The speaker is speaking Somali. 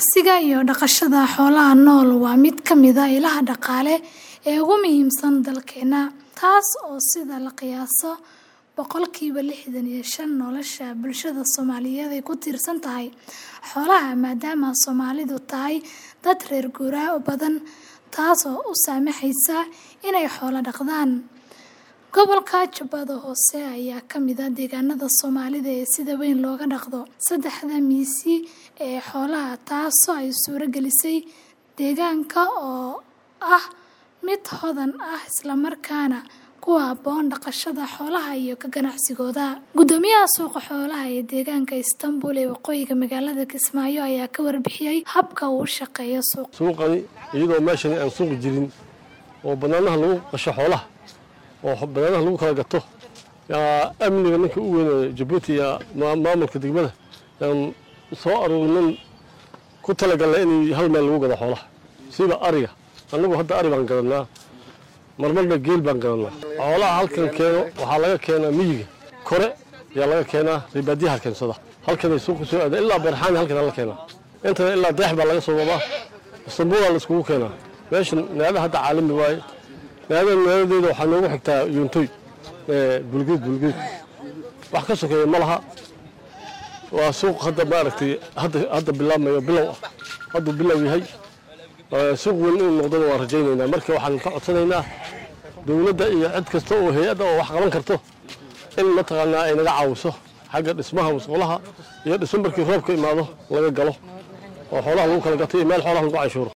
ganacsiga iyo dhaqashada xoolaha nool waa mid ka mid ah ilaha dhaqaale ee ugu muhiimsan dalkeena, taas oo sida la qiyaaso boqolkiiba lixdan iyo shan nolosha bulshada Soomaaliyeed ay ku tiirsan tahay xoolaha maadaama Soomaalidu tahay dad reer guuraa badan taasoo u saamaxaysa inay xoolo dhaqdaan. Gobolka Jubbada Hoose ayaa ka mid ah deegaanada Soomaalida ee sida weyn looga dhaqdo saddexda miisi ee xoolaha taasoo ay suuro gelisay deegaanka oo ah mid hodan ah isla markaana ku habboon dhaqashada xoolaha iyo ka ganacsigooda. Guddoomiyaha suuqa xoolaha ee deegaanka Istanbul ee waqooyiga magaalada Kismaayo ayaa ka warbixiyay habka uu u shaqeeyo suuqa. suuqani iyadoo meeshani aan suuq jirin oo bannaanaha lagu qasho xoolaha oo bannaanaha lagu kala gato yaa amniga ninka u weyn ee Jabuuti iyo maa- maamulka degmada yaan soo aruurinin ku talagalnay in hal meel lagu gado xoolaha sida ariga annagu hadda ari baan gadanaa marmarna geel baan gadanaa xoolaha halkan keeno waxaa laga keenaa miyiga kore yaa laga keenaa ribaadiyaha keensada halkanay suuqa soo aada ilaa beerxaani halkan la keenaa intana ilaa deex baa laga soo wadaa istanbuulaa la iskugu keenaa meeshan naada hadda caalami waaye naadada naadadeeda waxaa noogu xigtaa yuuntoy ee bulgeed bulgeed wax ka sokeeya ma laha waa suuq hadda maaragtay hadda hadda bilaabmayo bilow ah hadduu bilow yahay Ee, suuq weyn inuu noqdona waan rajaynaynaa marka waxaan ka codsanaynaa dowladda iyo cid kasta oo hay-adda oo wax qaban karto in mataqaanaa ay naga caawiso xagga dhismaha musqulaha iyo dhismo markii roobka imaado laga galo oo xoolaha lagu kala gato iyo meel xoolaha lagu canshuuro